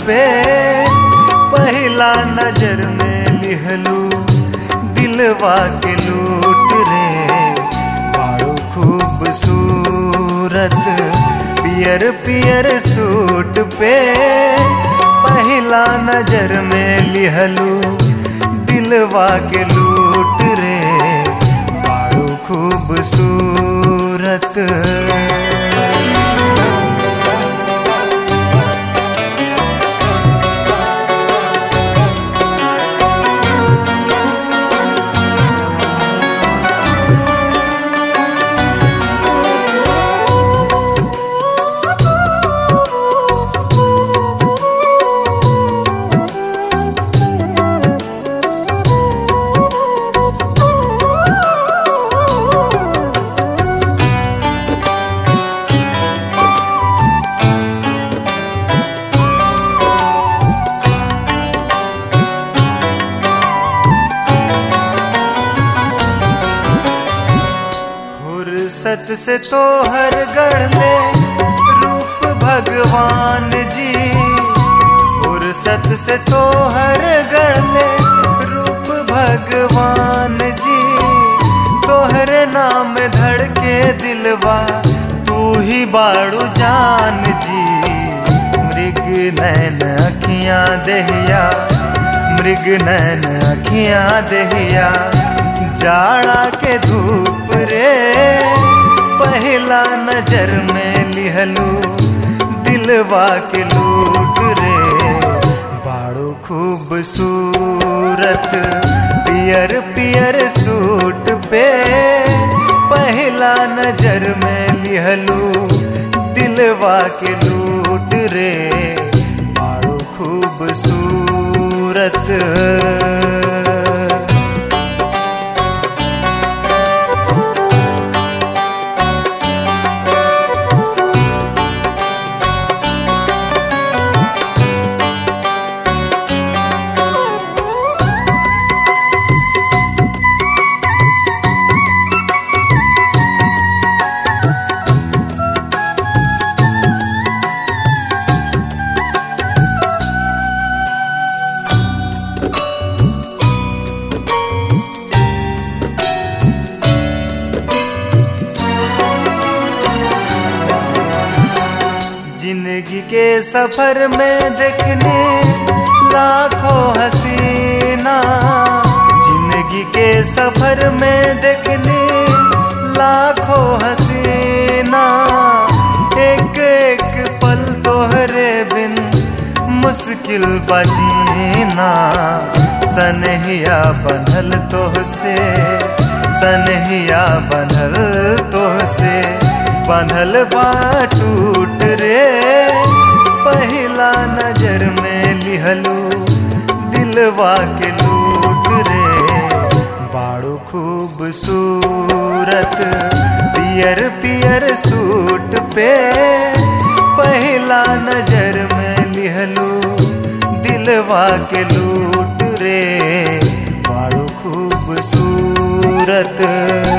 पे पहला नजर में लिहलू दिलवा के लूट रे बाड़ू खूबसूरत पियर पियर सूट पे पहला नजर में लिहलू दिलवा के लूट रे बाड़ू खूबसूरत फुर्सत से तो हर गढ़ ले रूप भगवान जी फुर्सत से तो हर गढ़ ले रूप भगवान जी तोहरे नाम धड़के दिलवा तू ही बाड़ू जान जी मृग नैन अखियां दहिया मृग नैन अखियां दहिया जाड़ा के धूप रे पहला नजर में लिहलू दिलवा के लूट रे बाड़ू खूबसूरत पियर पियर सूट पे पहला नजर में लिहलू दिलवा के लूट रे बाड़ू खूबसूरत जिंदगी के सफर में देखने लाखों हसीना जिंदगी के सफर में देखने लाखों हसीना एक एक पल तोहरे बिन मुश्किल बजीना सनहिया बनल तोहसे सनहिया बनल तोहसे बंधल बा टूट रे पहला नजर में लिहलू दिलवा के लूट रे बाड़ू खूबसूरत पियर पियर सूट पे पहला नजर में लिहलू दिलवा के लूट रे बाड़ू खूबसूरत